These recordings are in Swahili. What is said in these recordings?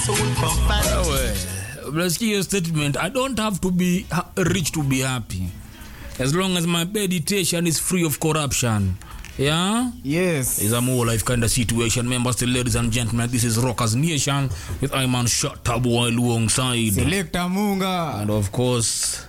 Wewe, unasikia hiyo statement i don't have to be ha- rich to be happy as long as my meditation is free of corruption yeah Yes. is a more life kind of situation members still ladies and gentlemen this is rockers nation with iman shatabu alongside Selector Munga. and of course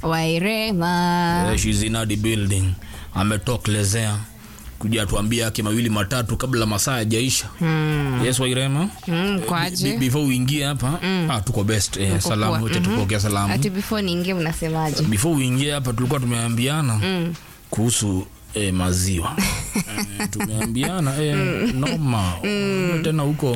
wairema uh, she's in the building ametokelezea kuja tuambia yake mawili matatu kabla masaa yajaisha hmm. yes wairema mm, Be- kwaje before uingie hapa ah, tuko best eh, Tuko salamu poa. wote tupokea salamu ati before niingie mnasemaje before uingie hapa tulikuwa tumeambiana mm. kuhusu eh, maziwa eh, tumeambiana eh, noma mm. tena huko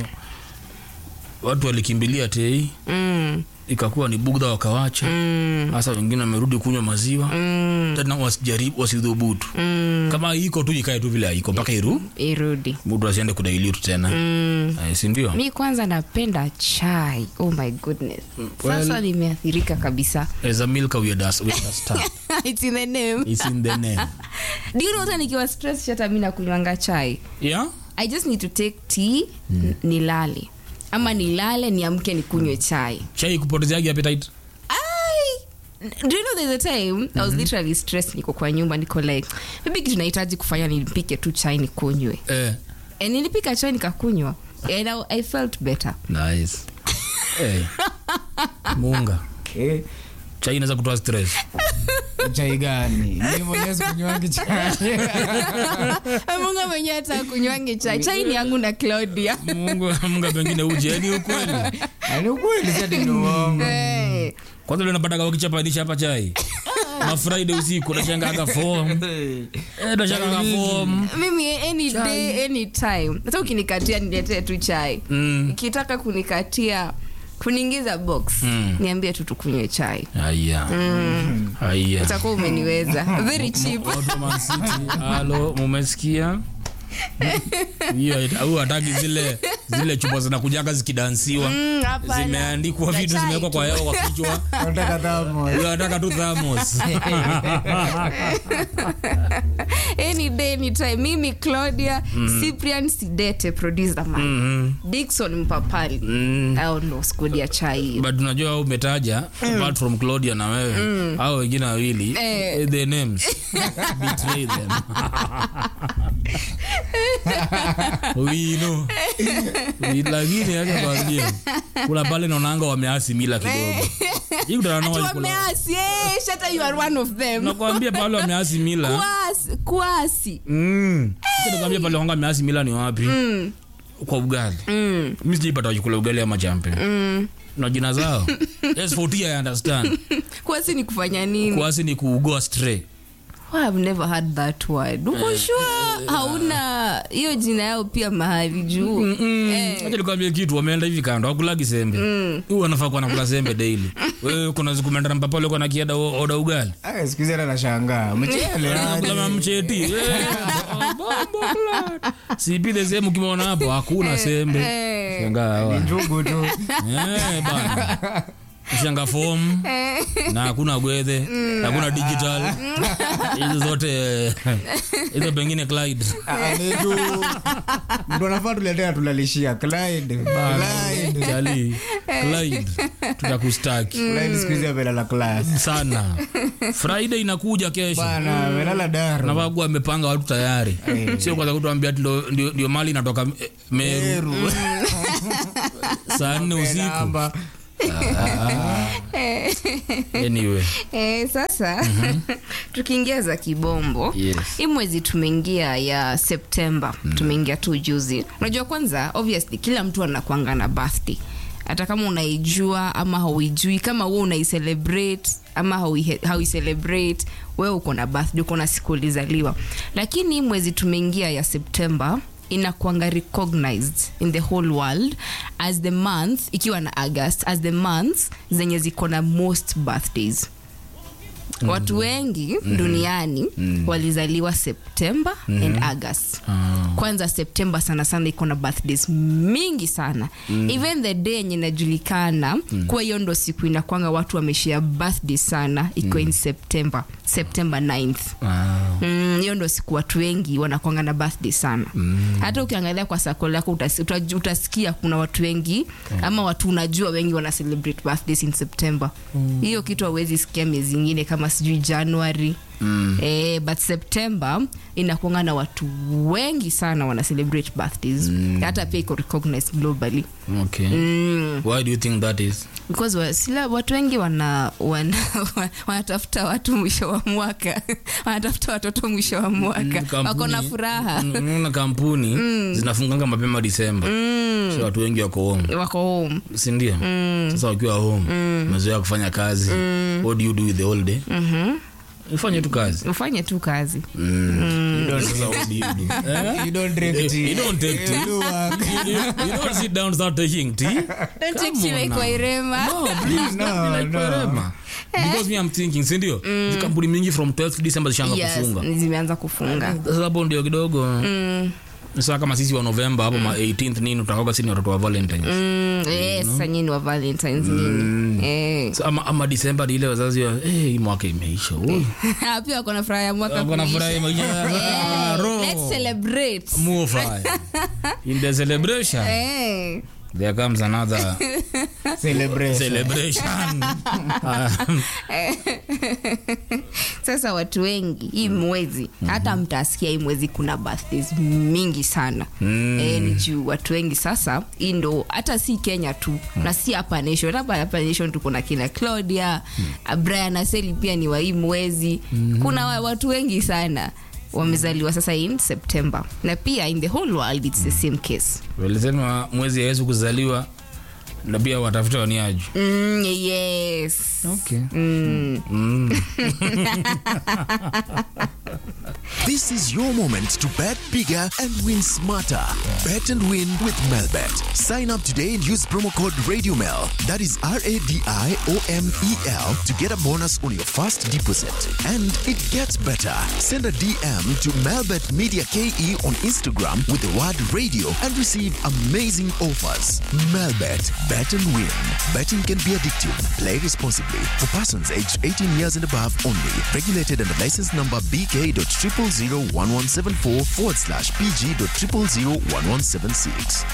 watu walikimbilia tei mm, ikakuwa ni bugdha wakawacha hasa wengine wamerudi kunywa maziwa mm, tena wasijaribu wasidhubutu mm, kama iko tu ikae tu vile iko mpaka iru irudi mtu asiende kudailitu tena mm. eh, sindio mi kwanza napenda chai oh my goodness sasa nimeathirika kabisa as a milk we understand It's in the name. it's in the name Do you know hata nikiwa stress hata mi nakunywanga chai yeah i just need to take tea n- nilale ama nilale niamke nikunywe chai chai kupotezeagi appetite Ai! do you know there's a time i was literally stressed niko kwa nyumba niko like maybe kitu nahitaji kufanya nipike tu chai nikunywe eh and nilipika chai nikakunywa and I, i felt better nice hey. munga Eh, chai inaweza kutoa stress chai gani? Mimi mwenyewe sikunywangi chai. munga mwenyewe hata kunywange chai chai ni yangu na claudia mungu munga pengine uje ni ukweli Ah, Ni ukweli si ati ni uongo. hey. kwanza leo napataga wakichapanisha hapa chai mafriday usiku nashangaga form eh, nashangaga form mimi any day any time hata ukinikatia niletee tu chai mm. ikitaka kunikatia kuniingiza box Mm. niambie tu tukunywe chai aya aya utakuwa umeniweza very cheap Watu wa Man City, halo mumesikia hiyo au hataki zile zile chupa zinakujaga zikidansiwa Mm, hapana. zimeandikwa Za vitu chai zimewekwa kwa tu. hewa kwa kichwa Nataka tamo. Huyo anataka tu thamos any day any time mimi claudia cyprian sidete producer man dikson mpapali au ndo skudia chai but unajua au umetaja apart from claudia na wewe au wengine wawili Eh. eh, the names betray them we know We- lakini acha kwambie kuna pale naonanga wameasi mila kidogo hii kutana nao walikula- wameasi eh, shata you are one of them nakwambia pale wameasi mila kuasi kuasi Mm. Acha nikwambie pale wanga wameasi mila ni wapi kwa ugali mm. mi sijaipata wakikula ugali ama champe na jina zao yes, 40 I understand kuasi ni kufanya nini kuasi ni kuugoa stray Oh, I've never heard that word uko sure hauna hiyo jina yao pia mahali juu Eh. acha nikwambie kitu wameenda hivi kando wakulagi sembe huu wanafaa kuwa nakula sembe daily wewe kuna siku umeenda na mpapale uko na kiada o- oda ugali Ah, siku hizi hata nashangaa. Mchele aje. Nakula mamcheti Eh, bombo blood. sipile sehemu kimeona hapo hakuna sembe Eh. shangaa hawa. Ni njugu tu. Eh, bana shanga fom na hakuna gwedhe hakuna digital hizo zote eh, hizo pengine Clyde. Ah, ni tu. Mtu anafaa tuletea tulalishia Clyde. Clyde. Chali, Clyde, tutakustaki Clyde siku hizi amelala class. sana friday inakuja kesho Bana, amelala daru. nafaa kuwa amepanga watu tayari sio kwanza kutuambia ati ndo- ndio ndio mali inatoka eh, meru Meru. saa nne usiku Namba. anyway Eh, sasa tukiingia za kibombo Yes. hii mwezi tumeingia ya septemba tumeingia tu juzi unajua kwanza obviously kila mtu anakwanga na birthday hata kama unaijua ama hauijui kama wewe unaicelebrate ama haui- hauicelebrate wewe uko na birthday uko na siku ulizaliwa lakini hii mwezi tumeingia ya septemba inakwanga recognized in the whole world as the month ikiwa na august as the month zenye ziko na most birthdays watu wengi duniani walizaliwa septemba and august kwanza septemba sana sana iko na birthdays mingi sana even the day yenye inajulikana kuwa hiyo ndo siku inakwanga watu wameshia birthday sana iko in september september 9th Ah. mm. Mm, hiyo ndo siku watu wengi wanakwanga na birthday sana mm. hata ukiangalia kwa sako lako utas, utaj- utasikia kuna watu wengi ama watu unajua wengi wana celebrate birthdays in september hiyo kitu hauwezi sikia miezi ingine kama sijui january Mm. Eh, but september inakuanga na watu wengi sana wana celebrate birthdays hata pia iko recognized globally okay why do you think that is because wa, sila watu wengi wana, wana, wanatafuta watu mwisho wa mwaka wanatafuta watoto mwisho wa mwaka Kampuni- wako na furaha Mm, unaona kampuni zinafunganga mapema disemba so watu wengi wako home wako home sindio sasa wakiwa home umezoea kufanya kazi what do you do with the whole day ufanye tu kazi ufanye tu kazi Sasa what do you do? Eh? You don't drink You- tea. you don't take tea. You work. you, you don't sit down start taking tea Don't take Come tea on like now. Wairema. No, please, No, don't be like no. Wairema. because me I'm thinking sindio mm. kampuni mingi from 12 december zishaanza yes, kufunga zimeanza kufunga sasa hapo ndio kidogo sasa kama sisi wa novemba hapo ma 18th nini utakoga sini watoto wa valentines Mm, yes, sasa nyinyi wa valentines nini eh. So, ama, ama disemba ni ile wazazi wa hey, hii mwaka imeisha Ui. pia wako na furaha ya mwaka Wako na kuisha. furaha imeisha. Ah, Eh, roho. let's celebrate More fry. in the celebration Eh. there comes another Celebration. celebration sasa watu wengi hii mwezi hata mtasikia hii mwezi kuna birthdays mingi sana mm. e, ni juu watu wengi sasa hii ndo hata si kenya tu na si hapa nation hapa hapa nation tuko na kina claudia mm. brian aseli pia ni wa hii mwezi mm. kuna wa- watu wengi sana wamezaliwa sasa in september na pia in the whole world it's the same case walisema mwezi ya yesu kuzaliwa na pia watafuta waniaju mm, yes okay. This is your moment to bet bigger and win smarter. Bet and win with Melbet. Sign up today and use promo code RadioMel. That is R A D I O M E L to get a bonus on your first deposit. And it gets better. Send a DM to Melbet Media KE on Instagram with the word radio and receive amazing offers. Melbet. Bet and win. Betting can be addictive. Play responsibly. For persons aged 18 years and above only. Regulated under license number BK.0001174 forward slash PG.0001176.